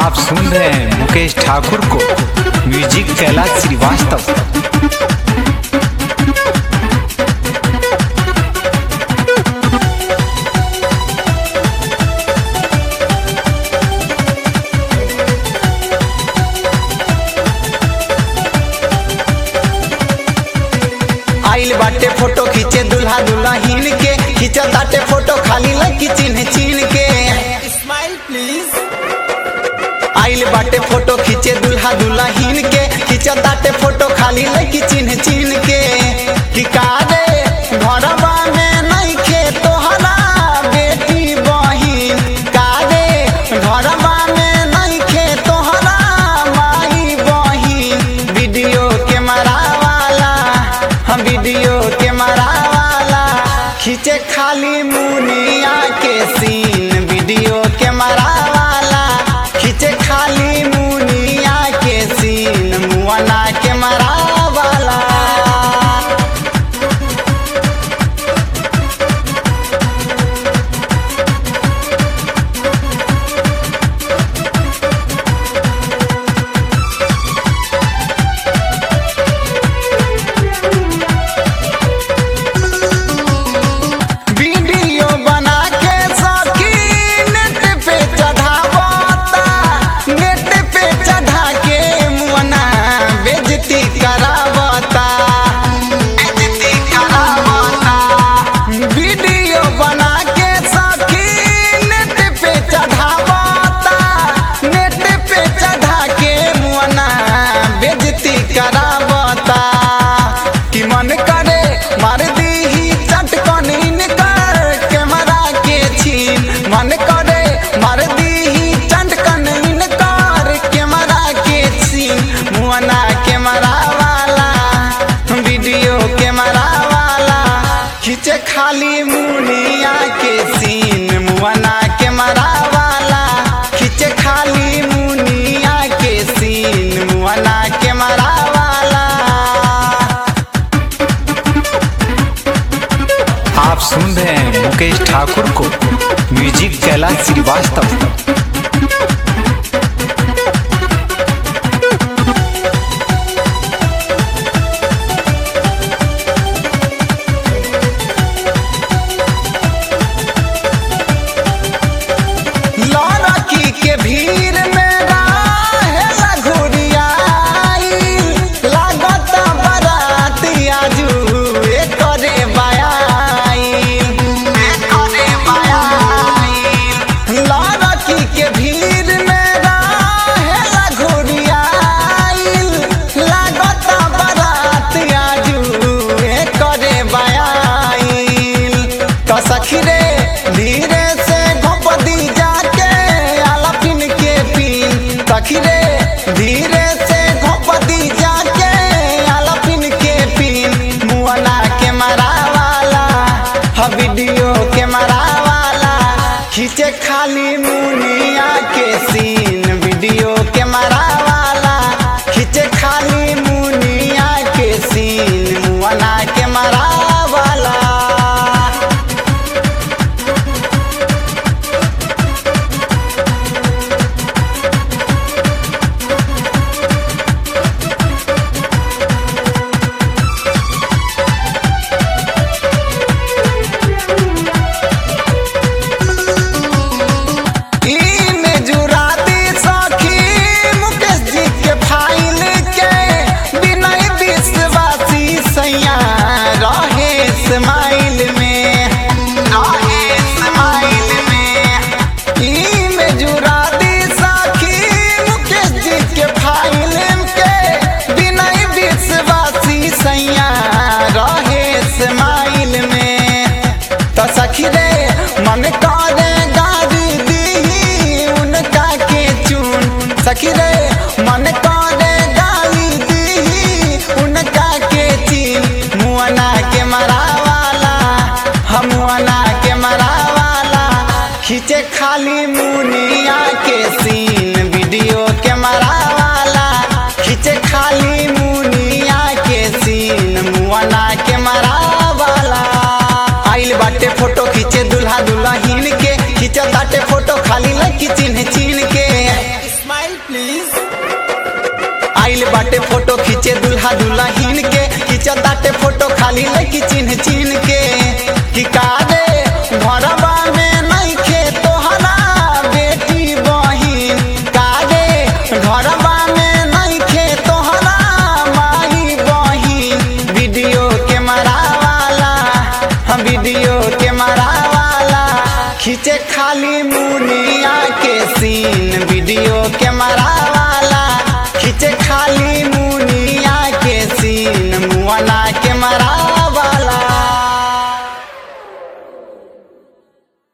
आप सुन रहे हैं मुकेश ठाकुर को म्यूजिक कैलाश श्रीवास्तव आइल बाटे फोटो खींचे दुल्हा दुल्हन के खींचा ताटे फोटो खाली लगी चिन्ह चिन्ह के स्माइल प्लीज आइल बाटे फोटो खींचे दुल्हा दुल्हन के खींचा ताटे फोटो खाली लगी चिन्ह चिन्ह के कि कारे घरवा में नहीं खे तोहरा बेटी बहिन कारे घरवा में नहीं खे तोहरा माई बहिन वीडियो कैमरा वाला हम वीडियो कैमरा वाला खींचे खाली मुनिया के सीन वीडियो कैमरा वाला खींचे खाली मुनिया के सीन मुआना कैमरा वाला वीडियो बना के सखी नेट पे चढ़ावता नेट पे चढ़ा के मुअना बेजती करावता बेजती करावता वीडियो बना के सखी नेट पे चढ़ावता नेट पे चढ़ा के मुअना बेजती करावता कि मन करे मार दी ही चटकन इनकर कैमरा के छीन मन करे मार दी ही चटकन इनकर कैमरा के छीन मुअना कैमरा वाला वीडियो कैमरा वाला खींचे खाली मुनिया के सीन मुअना कैमरा वाला खींचे खाली मुनिया के सीन मुअना कैमरा वाला आप सुन रहे हैं मुकेश ठाकुर को म्यूजिक कैलाश श्रीवास्तव लड़की के भीड़ में रहेला घुरियाई लागत बारात आजू एकरे बायाई एकरे बायाई लड़की के भीड़ में रहेला घुरियाई लागत बारात आजू एकरे बायाई तो सखी रे धीरे से घोपदी जाके आला पिन के पिन सखी रे धीरे से घोपदी जाके आला पिन के पिन मुआना के मरा वाला हा वीडियो के मरा वाला खींचे खाली मुनिया के सीन वीडियो के मरा वाला खींचे खाली मुनिया के सीन मुआना के मरा वाला इमे जुरा दी सखी मुकेश जी के फाइल के विनय विश्वासी सैया रहे स्माइल में रहे स्माइल में इमे जुरा दी सखी मुकेश जी के फाइल के विनय विश्वासी सैया रहे स्माइल में तो सखी रे मन करे गाड़ी दी उनका के चुन सखी रे मन करे गाली दी उनका के चीन मुअना के मरा वाला हम मुअना के मरा वाला खींचे खाली मुनिया के सीन वीडियो के मरा वाला खींचे खाली मुनिया के सीन मुअना के मरा वाला आइल बाटे फोटो खींचे दुल्हा दुल्हन के खींचा ताटे फोटो खाली लगी चिन्ह चिन्ह के स्माइल बाटे फोटो खींचे दुल्हा दुल्हन के खींच ताटे फोटो खाली लड़की चिन्ह चिन्ह के कि कारे घरवा में नहीं खे तोहरा बेटी बहिन कारे घरवा में नहीं खे तोहरा माई बहिन वीडियो कैमरा वाला हम वीडियो कैमरा वाला खींचे खाली मुनिया के सीन वीडियो कैमरा